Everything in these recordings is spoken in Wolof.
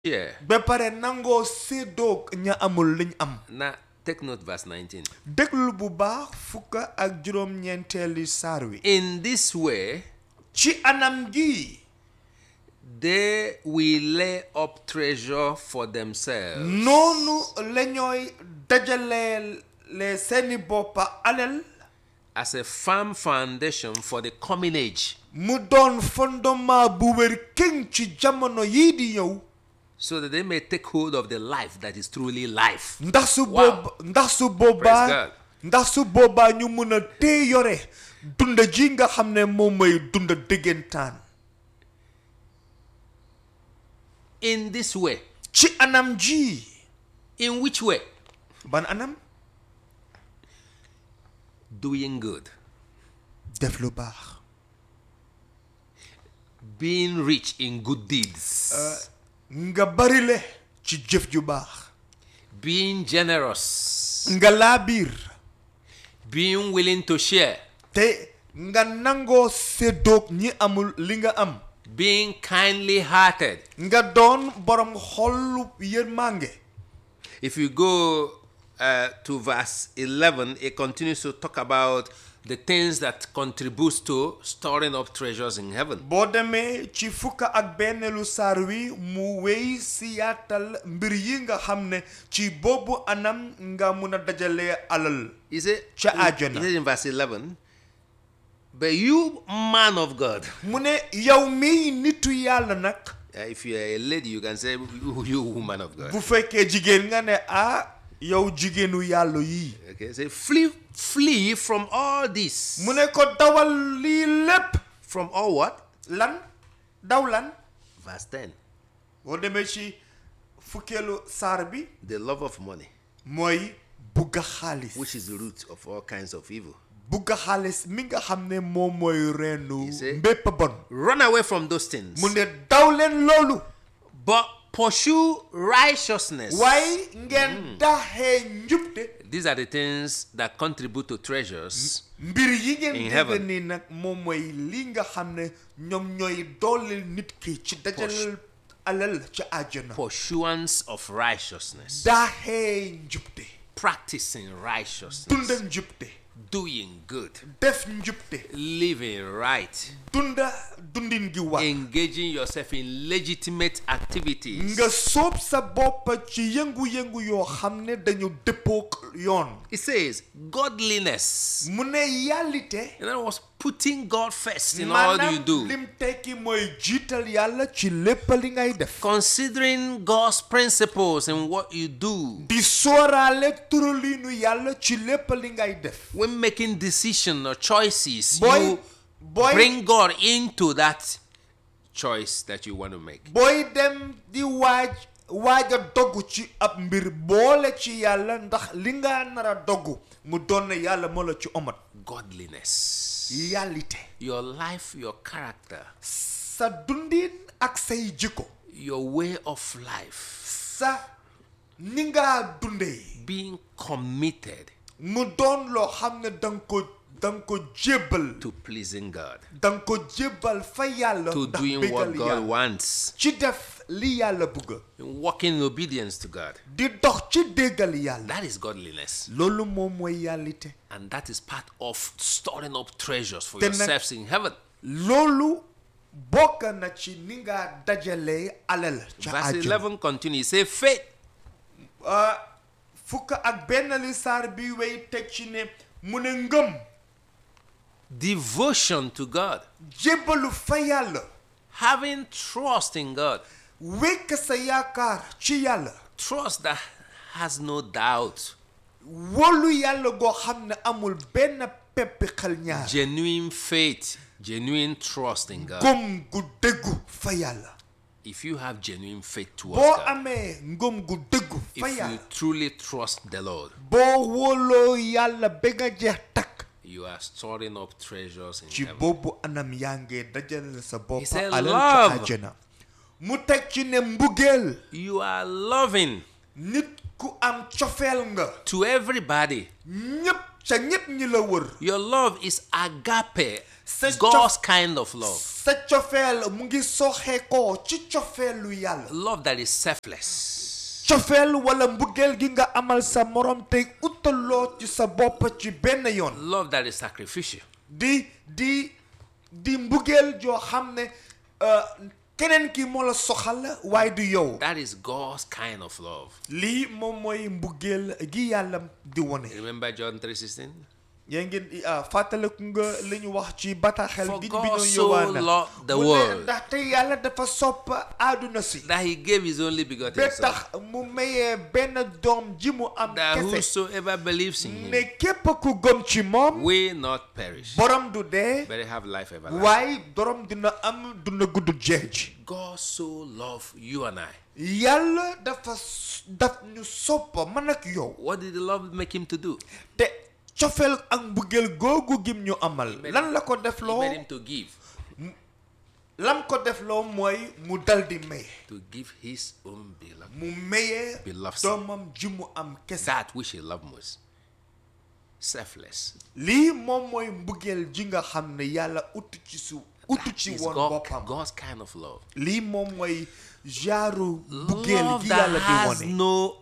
share. ba pare nangoo séddoo ña amul liñ am Now, take note, verse 19. déglu bu baax fukk ak juróom-ñeenteeli saar wi In this way, ci anam gi they will lay up treasure for themselves noonu la ñooy dajalee seeni boppa alal as a firm foundation for the coming age, mu doon fondement bu wér këng ci jamono yii di ñëw so that they may take hold of the life that is truly life. ndax su Wow. booba ndax su boobaa God. ndax su boobaa ñu mun a tee yore dunda ji nga xam ne moom mooy dunda dëggantaan In this way, ci anam ji in which way? ban anam Doing good, def lu baax being rich in good deeds, nga bari le ci jëf ju baax being generous, nga laabiir being willing to share, te nga nangoo séddoog ñi amul li nga am being kindly hearted. nga doon borom xolu yërmande If you go uh, to verse 11, it continues to talk about the things that contributes to storing up treasures in heaven. boo demee ci fukk ak benneelu saar wi mu wéy si yaatal mbir yi nga xam ne ci boobu anam nga mun a dajalee alal He said, Cha he ajana. said in verse 11, but you, man of God, mu ne yow mii nitu yàlla nag uh, if you are a lady, you can say, you, you woman of God. bu fekkee jigéen nga ne ah yow jigéenu yàlla yii Okay, say, flee, flee from all this. mu ne ko dawal lii lépp From all what? lan daw lan Verse 10. boo demee ci fukkeelu saar bi The love of money, mooy bugga xaalis which is the root of all kinds of evil. bugga xaalis mi nga xam ne moom mooy reenu You see? mbépp bon Run away from those things. mu ne daw leen loolu But pursue righteousness. waaye ngeen daxee njubte These are the things that contribute to treasures mbir yi ngeen In dégg heaven. nii nag moom mooy li nga xam ne ñoom ñooy dooleel nit ki ci dajaleel alal ci àjjana pursuance of righteousness, daxee njubte practicing righteousness, dunda njubte doing good, def njubte living right, dunda dundin gi war engaging yourself in legitimate activities. nga soob sa bopp ci yëngu-yëngu yoo xam ne dañu dëppook yoon It says godliness. mu ne yàllite In other words, putting God first in all you maanaam do. lim tekki mooy jiital yàlla ci lépp li ngay def Considering God's principles in what you do. di sóoraale turaliinu yàlla ci lépp li ngay def When making decisions or choices, booy you booy bring God into that choice that you want to make. booy dem di waaj waaj a dogg ci ab mbir boole ci yàlla ndax li nga nar a dogg mu doon ne yàlla moo la ci omat Godliness. yàllite Your life, your character, sa dundin ak say jikko your way of life, sa ni nga dundee being committed mu doon loo xam ne danga ko danga ko jébbal to pleasing God, danga ko jébbal fa yàlla to ndax doing what bégal God yàlla wants, ci def li yàlla bëgg in walking in obedience to God. di dox ci déggal yàlla That is godliness. loolu moom mooy yàllite And that is part of storing up treasures for Then- yourselves in heaven. loolu bokk na ci ni nga dajalee alal ca Verse àjjana 11 continues. Say, faith, ah, fukk ak benn li saar bi wey teg ci ne mu ne ngëm devotion to God, jébbalu fa yàlla having trust in God, wekk sa yaakaar ci yàlla trust that has no doubt, wóolu yàlla goo xam ne amul benn peppi xel ñaar genuine faith, genuine trust in God. ngëm gu dëggu fa yàlla If you have genuine faith towards boo God, amee ngëm gu dëggu fa if you yàlla truly trust the Lord, boo wóoloo yàlla ba nga jeex takk you are storing up treasures in ci heaven. boobu anam yaa ngee dajale sa bopp He said alal love. ci àjjana mu teg ci ne mbugeel You are loving nit ku am cofeel nga to everybody. ñépp ca ñépp ñi la wër Your love is agape, Such God's kind of love. sa cofeel mu ngi soxee ko ci cofeelu yàlla Love that is selfless. cofeel wala mbugeel gi nga amal sa morom tey utaloo ci sa bopp ci benn yoon Love that is sacrificial. di di di mbugeel joo xam ne euh, keneen ki moo la soxal waaye du yow That is God's kind of love. lii moom mooy mbugeel gi yàlla di wone Remember John 3:16? yaa ngeen ah, fàttaliku nga li ñu wax ci bataaxel For gi God bi ñu so Yowaana loved the mu ne world. ndaxte yàlla dafa sopp àdduna si That he gave his only begotten ba son. tax mu mayee benn doom ji mu am That kese whosoever believes in him ne képp ku gëm ci moom will not perish, borom du dee but have life everlasting. waaye borom dina am duna gudd jeej God so loved you and I. yàlla dafa s- daf ñu soppa man ak yow What did the love make him to do? te cofeel ak mbugeel googu gim ñu amal made lan la ko def He loo made him to give, lam ko def loo mooy mu dal di maye to give his own beloved, mu mayee Beloved son. doomam ji mu am kese that which he loved most. Selfless. lii moom mooy mbugeel ji nga xam ne yàlla utu ci su utu ci Is woon God, boppam God's kind of love. lii moom mooy genre mbugeel Love gi that yàlla di has wone no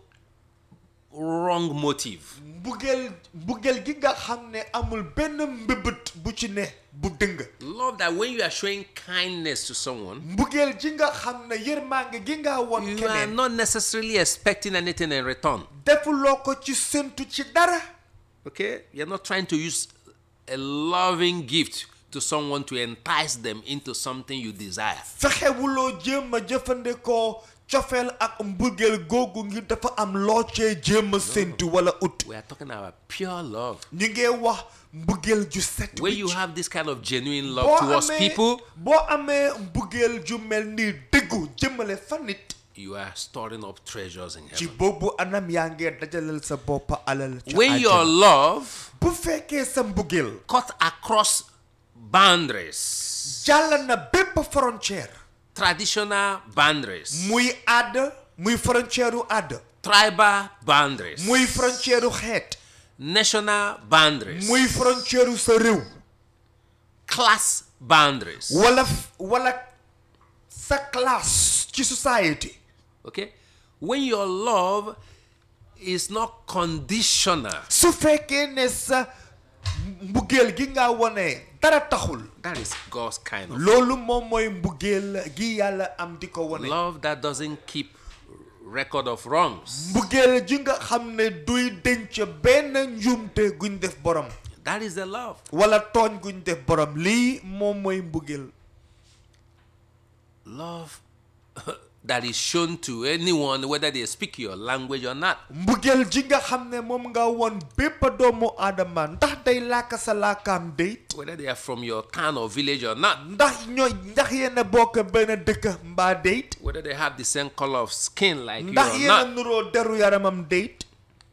wrong motive. mbugeel mbugeel gi nga xam ne amul benn mbëbët bu ci ne bu dëng Love that when you are showing kindness to someone, mbugeel ji nga xam ne yërmaange gi nga won you are keneen not necessarily expecting anything in return. defuloo ko ci séntu ci dara Okay? You're not trying to use a loving gift to someone to entice them into something you desire. fexewuloo jéem a jëfandikoo cofeel ak mbugeel googu ngir dafa am loo cee jéem a séntu wala ut We are talking about pure love. ñu ngi wax mbugeel ju set When you wicc. have this kind of genuine love boo towards amee people, boo amee mbugeel ju mel ni dëggu jëmale fa nit you are storing up treasures in ci heaven. boobu anam yaa ngee dajalal sa bopp alal ci When your àjjana. love bu fekkee sa mbugeel cut across boundaries, jàll na bépp frontière traditional boundaries, muy àdd muy frontière u àdd tribal boundaries, muy frontière u xeet national boundaries, muy frontière u sa réew class boundaries. wala wala sa classe ci society Okay? When your love is not conditional, su fekkee ne sa mbugeel gi nga wone dara taxul that is God's kind of loolu moom mooy mbugeel gi yàlla am di ko wone love that doesn't keep record of wrongs. mbugeel ji nga xam ne duy denc benn njuumte guñ def borom That is the love. wala tooñ guñ def borom lii moom mooy mbugeel Love that is shown to anyone, whether they speak your language or not. mbugeel ji nga xam ne moom nga won bépp doomu aadama ndax day làkk sa làkkaam déet Whether they are from your town or village or not. ndax ñooy ndax yéen a bokk benn dëkk mbaa déet Whether they have the same color of skin like you ndax or yéen a not. nuroo deru yaramam déet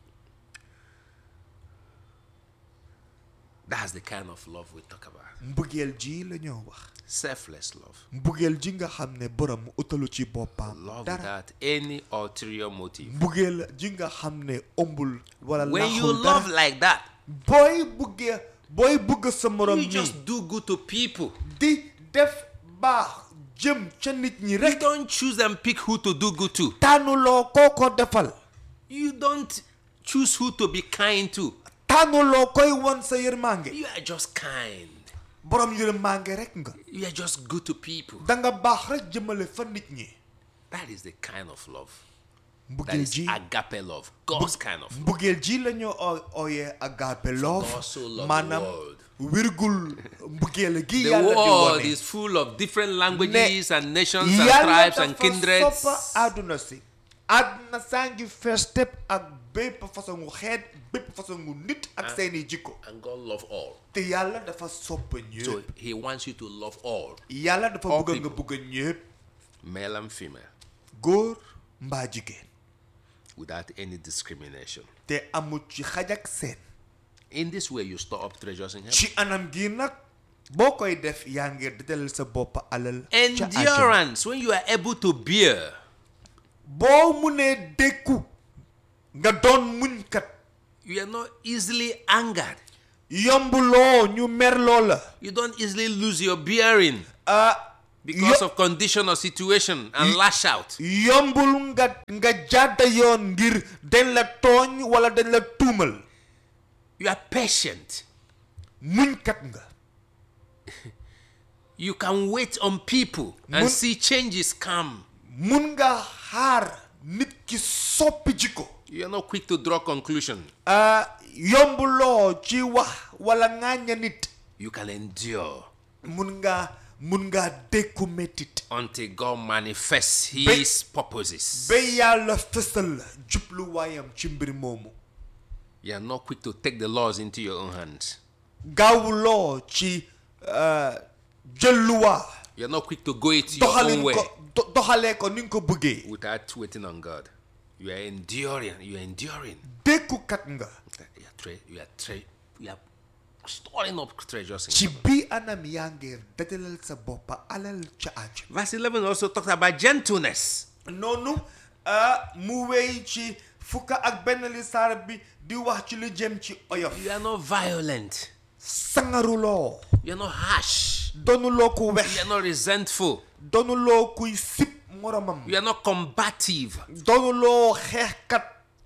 That's the kind of love we talk about. mbugeel ji la ñoo wax Selfless love. mbugeel ji nga xam ne borom utalu ci boppam Love dara without any ulterior motive. mbugeel ji nga xam ne ëmbul wala When you laaxul love dara like that, booy buggee booy bugg sa morom you nii just do good to people. di def baax jëm ca nit ñi You rek don't choose and pick who to do good to. tànnuloo koo ko defal You don't choose who to be kind to. tànnuloo koy won sa yërmande You are just kind. borom yërmande rek nga You are just good to people. danga baax rek jëmale fa nit ñi That is the kind of love. That mbugeel is ji agape love. God's kind of love. mbugeel ji la ñu o- ooyee agape love God so loved the maanaam world. wirgul mbugeel gi The yàlla di world wone is full of different languages and nations and yàlla tribes and dafa kindreds. soppa àdduna si àdduna saa ngi fees tepp ak bépp façon gu xeet bépp façon gu nit ak seeni jikko And God loves all. te yàlla dafa soppa So ñëpp He wants you to love all, yàlla dafa all bëgg nga people. bëgg ñëpp male and female, góor mbaa jigéen without any discrimination. te amul ci xaj ak seen In this way, you store up treasures in heaven. ci anam gi nag boo koy def yaa ngi dajale sa bopp alal ca àjjana Endurance, when you are able to bear, boo munee dékku nga doon muñkat You are not easily angered. yombuloo ñu merloo la You don't easily lose your bearing ah because of condition or situation and lash out. yombul nga nga jàdda yoon ngir dañ la tooñ wala dañ la tuumal You are patient. muñkat nga You can wait on people and Mun- see changes come. mun nga xaar nit ki soppi jikko You are not quick to draw conclusion. ah yombuloo ci wax wala ŋàñña nit You can endure mun nga mun nga dékku mettit until God manifests His purposes. ba yàlla fësal jubluwaayam ci mbir moomu You are not quick to take the laws into your own hands. gaawuloo ci ah, jël luwaa You are not quick to go it your own doxalin way ko do- doxalee ko ni nga ko bëggee without waiting on God. You are enduring. You are enduring. dékkukat nga You are, tre- you are, tre- you are storing up treasures in ci heaven. bii anam yaa ngi dajalal sa boppa alal ca àjjana Verse 11 also talks about gentleness. noonu ah, mu wéy ci fukka ak benn li saar bi di wax ci lu jëm ci oyof You are not violent. sangaruloo You are not harsh. doonuloo ku You wex are not resentful. doonuloo kuy sip moromam You are not combative. doonuloo xeexkat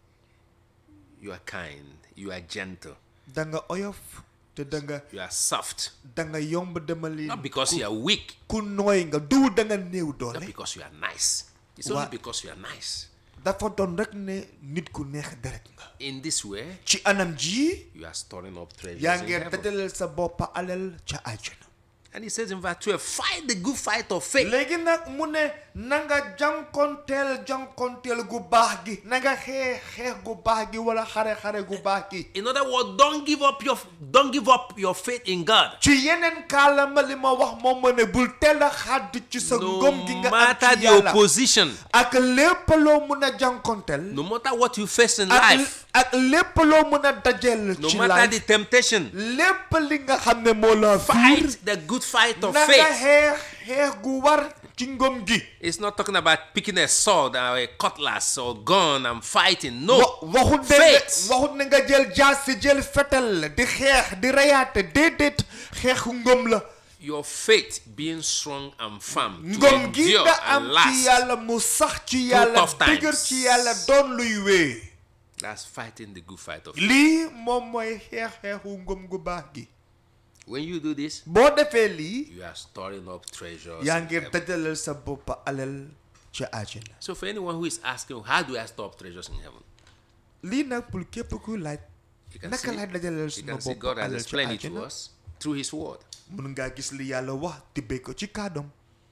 You are kind. You are gentle. da nga oyof te da nga You are soft. da nga yomb demali Not because you are weak, ku nooy nga du da nga néew not doole because you are nice. It's Wha- only because you are nice. dafa doon rek ne nit ku neex deret nga In this way, ci anam ji you are storing up treasures yaa in ngi heaven. dajalal sa boppa alal ca àjjana And he says in verse 12, fight the good fight of faith. léegi nag mu ne na nga jànkonteel jànkonteel gu baax gi na nga xeex xeex gu baax gi wala xare-xare gu baax gi In other words, don't give up your don't give up your faith in God. ci yeneen kaalama li ma wax moom ma ne bul teel a xàdd ci sa No ngëm gi nga am matter ci the yàlla opposition, ak lépp loo mun a jànkonteel no matter what you face in ak life, ak lépp loo mun a dajeel no ci matter life the temptation, lépp li nga xam ne moo la fiir fight the good fight of na nga faith. xeex xeex gu war ci ngëm gi It's not talking about picking a sword or a cutlass or gun and fighting. No. wa waxut ne Faith. waxut ne nga jël jaasi jël fetal di xeex di reyaate déedéet xeexu ngëm la Your faith being strong and firm to ngëm gi endure nga and am ci last. yàlla mu sax ci yàlla tough times. dëgër ci yàlla doon luy wee That's fighting the good fight of faith. lii moom mooy xeex xeexu ngëm gu baax gi When you do this, boo defee lii you are storing up treasures. yaa in ngi heaven. dajalal sa bopp alal ca àjjana So for anyone who is asking, how do I store up treasures in heaven? lii nag pour képp kuy laaj You can naka see, laay dajalal you sama can see bopp God has alal ca explained it to àjjana us through His Word. mun ngaa gis li yàlla wax tibbee ko ci kàddoom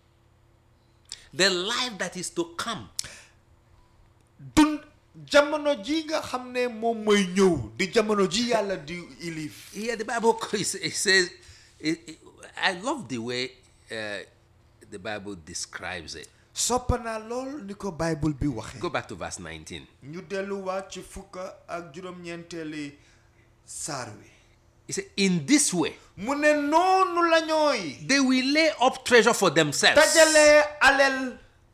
The life that is to come dund jamono ji nga xam ne moom mooy ñëw di jamono ji yàlla di ilif Here, the Bible it it says, it, it- I love the way uh, the Bible describes it. soppa naa lool ni ko bible bi waxee Go back to verse 19. ñu delluwaat ci fukka ak juróom-ñeenteeli saar wi He said, In this way, mu ne noonu la ñooy they will lay up treasure for themselves dajalee alal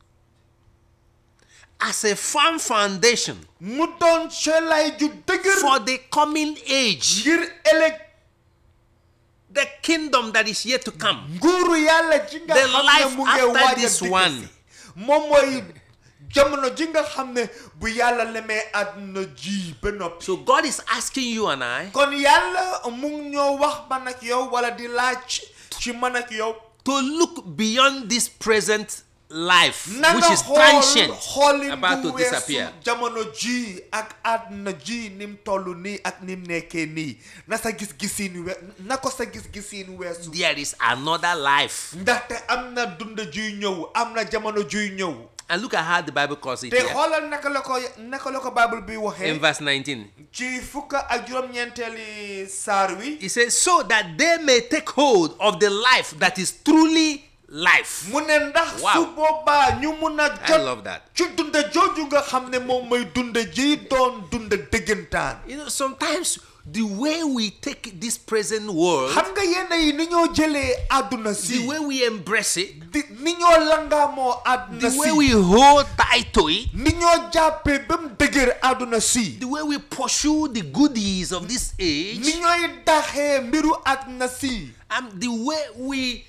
as a firm foundation mu doon celaay ju dëgër for the coming age, ngir ëllëg the kingdom that is yet to come. nguuru yàlla ji nga The xam ne life mu ngi after waaj a this dikk one. si. moom mooy jamono ji nga xam ne bu yàlla lemee àdduna ji ba noppi So God is asking you and I kon yàlla mu ngi ñoo wax man ak yow wala di laaj ci man ak yow to look beyond this present life, na which nga is xool transient, xoolin about bu to weesu disappear. jamono ji ak àdduna ji ni mu toll nii ak ni mu nekkee nii na sa gis-gisiin we na ko sa gis-gisiin weesu There is another life. ndaxte am na dund juy ñëw am na jamono juy ñëw And look at how the Bible calls it te here. xoolal naka la ko naka la ko bible bi In waxee verse 19, ci fukka ak juróom-ñeenteeli saar wi it says, So that they may take hold of the life that is truly life. mu ne ndax Wow. su boobaa ñu mun a I jot love that. ci dunda jooju nga xam ne moom mooy dunda ji doon dunda dëggantaan You know, sometimes the way we take this present world, xam nga yenn yi ni ñoo jëlee àdduna si the way we embrace it, di ni ñoo langaamoo àdduna the way si we hold tight to it, ni ñoo jàppee ba mu dëgër àdduna si the way we pursue the goodies of this age, ni ñooy daxee mbiru àdduna si and the way we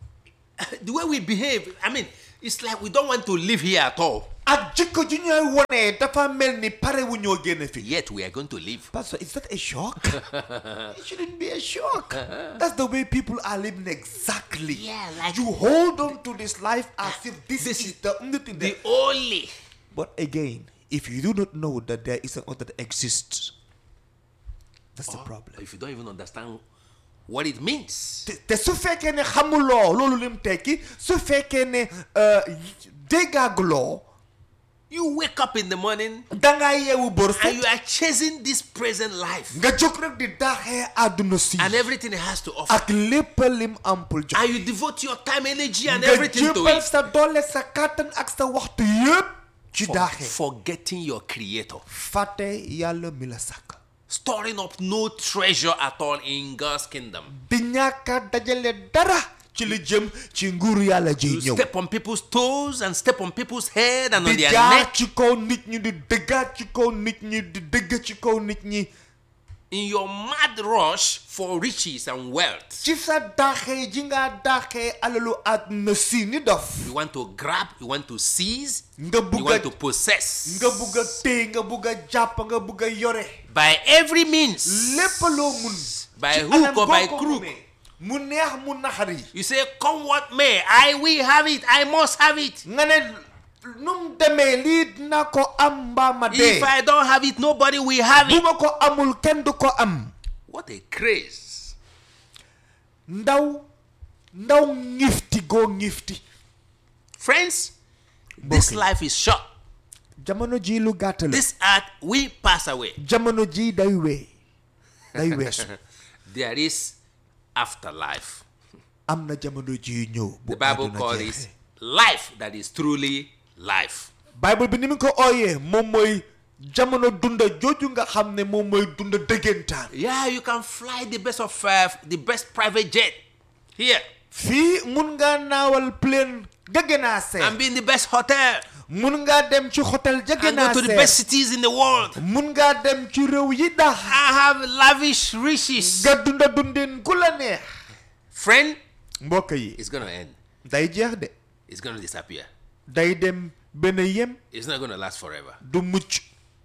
the way we behave. I mean, it's like we don't want to live here at all. ak jikko ji ñooy wone dafa mel ni pare wu ñoo génn fi Yet we are going to live. Pastor, is that a shock? it shouldn't be a shock. That's the way people are living exactly. Yeah, like- you hold on to this life as if this, This is is the only thing. The That, only but again, if you do not know that there is an other that exists, that's the problem. if you don't even understand what it means. te te su fekkee ne xamuloo loolu lim tekki su fekkee ne euh, déggaaguloo You wake up in the morning dangaa yeewu bër and set you are chasing this present life nga jóg rek di daaxee àdduna si and everything it has to offer. ak lépp lim am pour jox And you devote your time, energy, and nga everything to jébbal it. sa doole sa kàttan ak sa waxtu yëpp ci For- daaxee forgetting your creator. fàtte yàlla mi la sàkk Storing up no treasure at all in God's kingdom. di ñàkk a dajale dara ci li jëm ci nguuru yàlla ji You ñëw step on people's toes and step on people's head and on di their jaar neck ci kaw nit ñi di dëggaat ci kaw nit ñi di dëgg ci kaw nit ñi in your mad rush for riches and wealth. ci sa daaxee ji nga daaxee alalu àdduna si ni dof You want to grab, you want to seize, nga you bugg a want to possess. nga bugg a téy nga bugg a jàpp nga bugg a yore By every means. lépp loo mun By ci hook anam or boo by ko crook. munee, mu neex mu naxari You say, come what may, I will have it, I must have it. nga ne nu mu demee lii dina ko am mbaa ma dee If I don't have it, nobody will have bu it. ma ko amul kenn du ko am What a craze. ndaw ndaw ngifti goo ngifti Friends, this Broken. life is short. jamono ji lu gàtt la This earth will pass away. jamono ji day wee day weesu There is afterlife. am na jamono ji ñëw bu The Bible àdduna calls jeexee. it life that is truly life. bible bi ni mu ko ooyee moom mooy jamono dunda jooju nga xam ne moom mooy dunda dëggantaan Yeah, you can fly the best of uh, the best private jet here fii mun ngaa naawal plane ga gën a seer and be in the best hotel mun ngaa dem ci hôtel ja gën and go a to the seer best cities in the world mun ngaa dem ci réew yi dax and have lavish riches. nga dunda dundin ku la neex Friend, mbokk yi it's going to end. day jeex de It's going to disappear. day dem benn yem It's not going to last forever. du mucc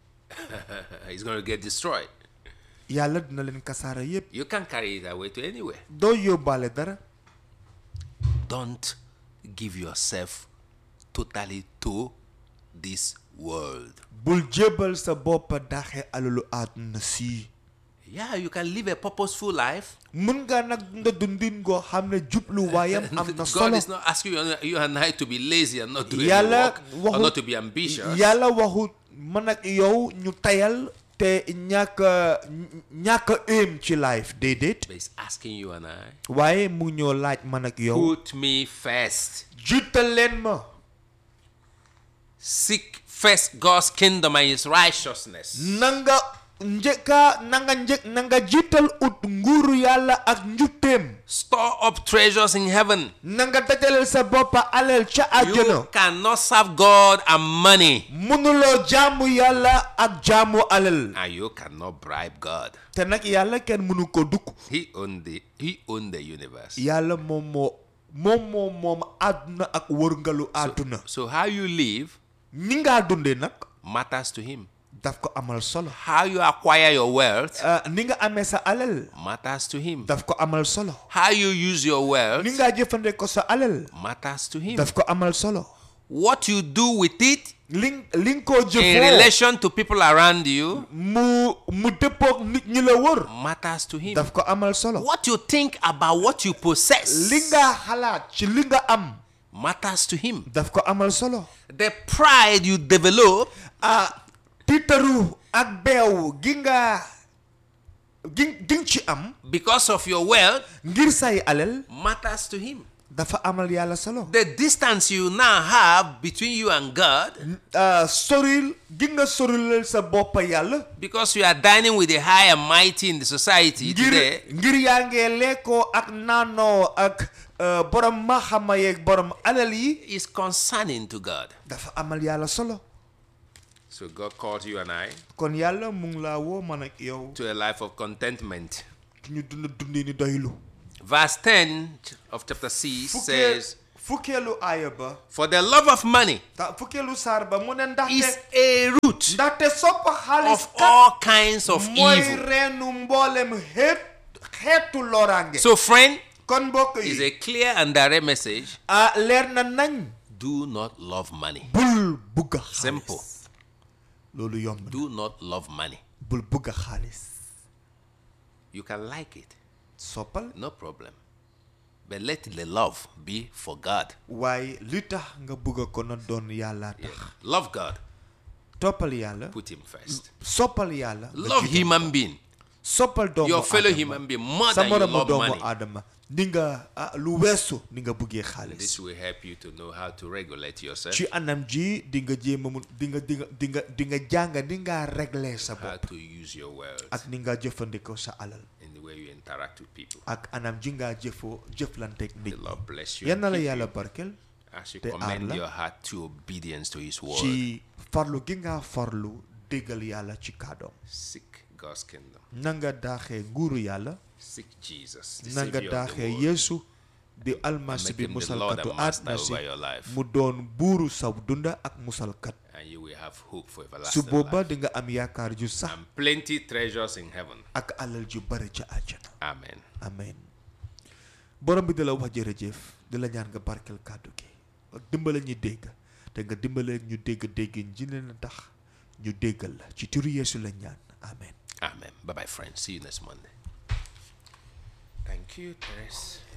it's going to get destroyed. yàlla dina leen kasaara yépp You can't carry it away to anywhere. doo yóbbaale dara Don't give yourself totally to this world. bul jébbal sa bopp daxe alalu àdduna si Yeah, you can live a purposeful life. mun nga nag nga dundin goo xam ne jubluwaayam am na God solo is not asking you, you and I to be lazy and not do any Yàlla work or waxut- not to be ambitious. yàlla waxut man ak yow ñu tayal te ñàkk a ñàkk a aim ci life déedéet But he's asking you and I, waaye mu ngi ñoo laaj man ak yow put me first. jiital leen ma Seek first God's kingdom and his righteousness. nanga njëkka nanga njëkk nanga jiital ut nguuru yàlla ak njutteem Store up treasures in heaven. nanga dajaleel sa boppa alal ca You àjjana cannot serve God and money. mënuloo jaamu yàlla ak jaamu alal And you cannot bribe God. te nag yàlla kenn mënu ko dukk He owned the he owned the universe. yàlla moom moo moom moom moom àdduna ak wërngalu àdduna So how you live ni ngaa dundee nag matters to him. daf ko amal solo How you acquire your wealth Ah, ni nga amee sa alal matters to him. daf ko amal solo How you use your wealth ni ngaa jëfandikoo sa alal matters to him. daf ko amal solo What you do with it li li nga ko in jëfoo relation to people around you mu mu dëppoog nit ñi la wër matters to him. daf ko amal solo What you think about what you possess li nga xalaat ci li nga am matters to him. daf ko amal solo The pride you develop ah tiitaru ak beew gi nga gi gi nga ci am because of your wealth ngir say alal matters to him. dafa amal yàlla solo The distance you now have between you and God, ah, soril gi nga sorilal sa bopp yàlla because you are dining with the high and mighty in the society ngir today, ngir yaa ngee lekkoo ak naanoo ak ah, borom maxama yeeg borom alal yi is concerning to God. dafa amal yàlla solo So God calls you and I kon yàlla mu ngi laa woo man ak yow to a life of contentment. ñu dund dundi ni doylu Verse 10 of chapter 6 fukkee says, fukkeelu aaya ba For the love of money ta fukkeelu saar ba mu ne is ndaxte a root ndaxte soppa xaalis of kat all kinds of mooy evil. reenu mboolem xeet xeetu loraange So, friend, kon mbokk is yi a clear and direct message ah leer na nañ do not love money. bul bugg a Simple. xaalis loolu yomb na Do not love money. bul bugg a xaalis You can like it, soppal no problem. But let the love be for God. waaye li tax nga bugg ko na doon yàlla tax Love God, toppal yàlla put Him first. soppal yàlla nga Love jiital human being, soppal doomu your fellow aadama. human being, more sa than you moromu love doomu money. aadama ni nga ah, lu weesu ni nga buggee This xaalis will help you to know how to regulate yourself, ci anam ji di nga jéem a mun di nga di nga di nga di nga jàng ni nga régler sa how bopp to use your words ak ni nga jëfandikoo sa alal in the way you interact with people. ak anam ji nga jëfoo jëflanteeg nit The ñi Lord bless you. yan and na la keep yàlla you barkel as you te commend aar la. your heart to obedience to His word. ci farlu gi nga farlu déggal yàlla ci kàddoom Seek God's kingdom. na nga daaxee nguuru yàlla Seek Jesus, the na nga Savior of the daaxee world. yeesu di almasi make bi him the Lord musalkatu and master àddina si over your life. mu doon buuru saw dunda ak musalkat And you will have hope for su everlasting booba life. di nga am yaakaar ju sax And plenty treasures in heaven. ak alal ju bari ca àjjana Amen. amen borom bi di la wax jërëjëf di la ñaan nga barkel kàddu gi dimbale ñu dégg te nga dimbale ñu dégg déggin ji leen tax ñu déggal la ci turu yeesu la ñaan amen Amen. Bye bye, friends. See you next Monday. Thank you, Teres.